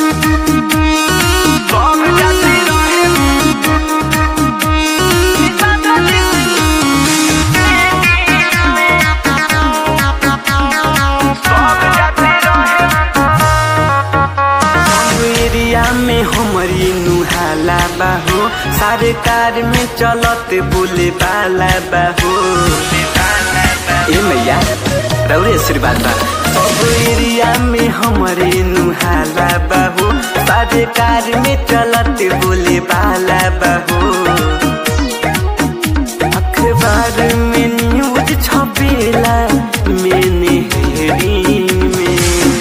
area में हमरी नुहाला बाहो सरकार में चलत बोले बाला बाहो ए मैया रौरे आशीर्वाद बा सब एरिया में हमरे नुहाला बाहो सरकार में चलत बोले बाला बाहो अखबार में न्यूज छपेला मैंने हेडिंग में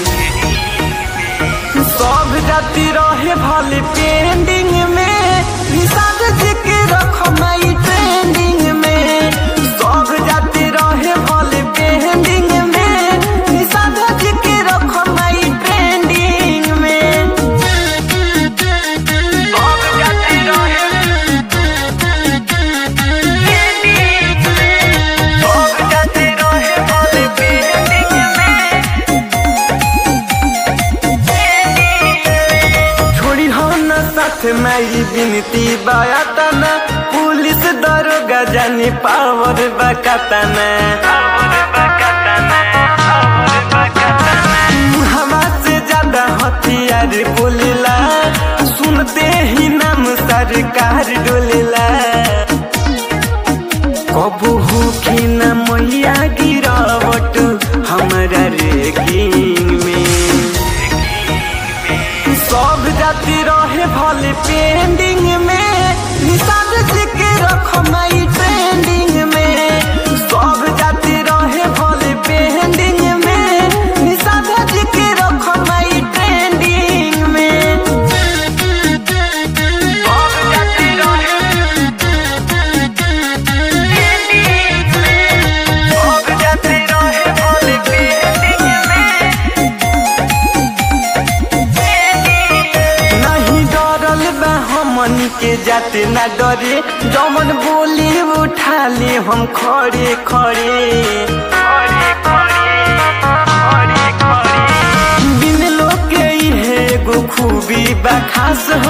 सब जाति रहे भले पेंडिंग में निषाद जी के रखमाई ट्रेंडिंग में सब जाति रहे भले पेंडिंग में निषाद जी के रखमाई ट्रेंडिंग में सब जाति रहे सब जाति रहे भले पेंडिंग में छोड़ी हो न साथ माई बिनती बायातना पुलिस दरोगा जानी पावर बकातना हवा से ज्यादा हथियार बोलेला सुनते ही नाम सरकार डोलेला कबू हो कि न मैया गिरावट हमारा रेगिंग में सब जाति रहे भले पेंडिंग में निषाद जी के रखमाई ट्रेंडिंग में सब जाति रहे भले पेंडिंग में निषाद जी के रखमाई ट्रेंडिंग में सब जाति रहे सब जाति रहे भले पेंडिंग में नहीं डरल बा हमनी के जाते ना डरे जमन बोली उठा ले हम खड़े खड़े बिन लोग के इहे एगो खूबी बा खास हो